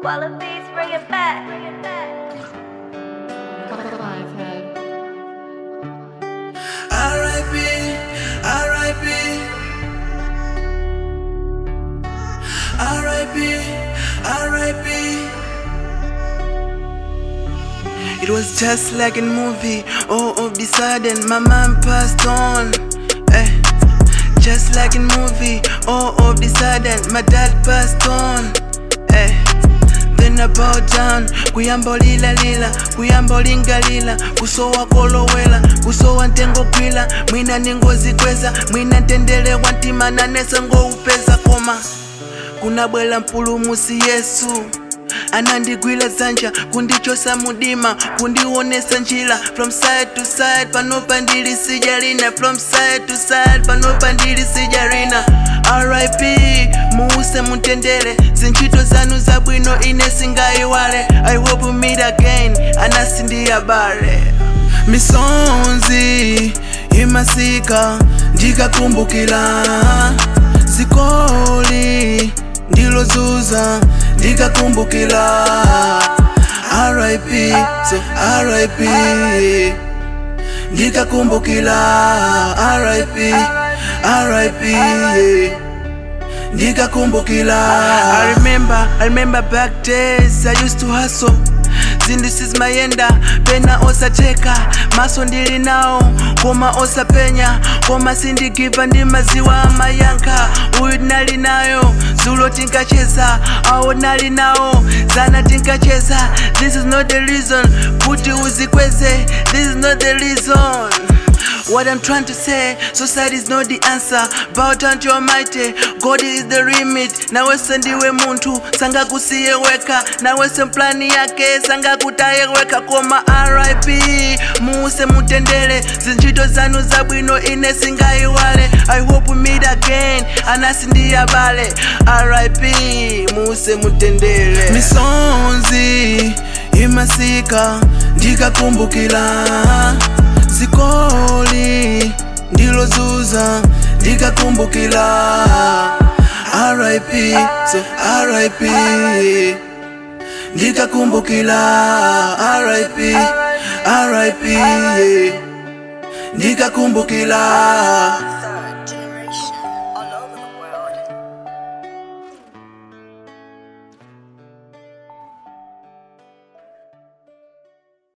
Wallabies, bring it back. Bring it back. Five head. R.I.P. R.I.P. R.I.P. R.I.P. It was just like a movie. All of the sudden, my mom passed on. Eh. Just like a movie. All of the sudden, my dad passed on. Eh. Then I bow down, kuyamba lila lila, kuyamba lingalila, kusowa kolowela, kusowa ntengo kwila, mwina ningozikweza, mwina ntendelewa ntima nanesa ngoupeza koma kunabwela mpulumusi yesu anandigwila dzanja kundichosa mudima kundionesa njira from side to side panopa ndili sijalina from side to side panopa ndili sijalina rip muuse mutendere zintchito zanu zabwino ine singayiwale i hope we meet again anasindiyabale misonzi imasika ndikakumbukila zikoli ndilozuza ndikakumbukila rip so rip ndikakumbukila rip rip yeah. ndikakumbukila I remember, I remember back days I used to hustle zindisizmayenda pena osacheka maso ndili nawo koma osapenya koma sindigiva ndi maziwa amayankha uyu nali nayo zulo tinkacheza awo nali nawo zana tinkacheza this is not the reason kuti uzikweze this is not the reason What I'm trying to say, society is not the answer. Bow down to Almighty, God is the remit. Nawese ndiwe muntu sangakusiye weka, nawese mplani yake sangakutaye weka. Koma RIP, muuse mutendere, zintchito zanu zabwino ine singayiwale. I hope we meet again, anasi ndiyabale. RIP, muuse mutendere. Misonzi imasika ndikakumbukila zikoli ndilozuza ndikakumbukila rip so rip ndikakumbukila rip rip ndikakumbukila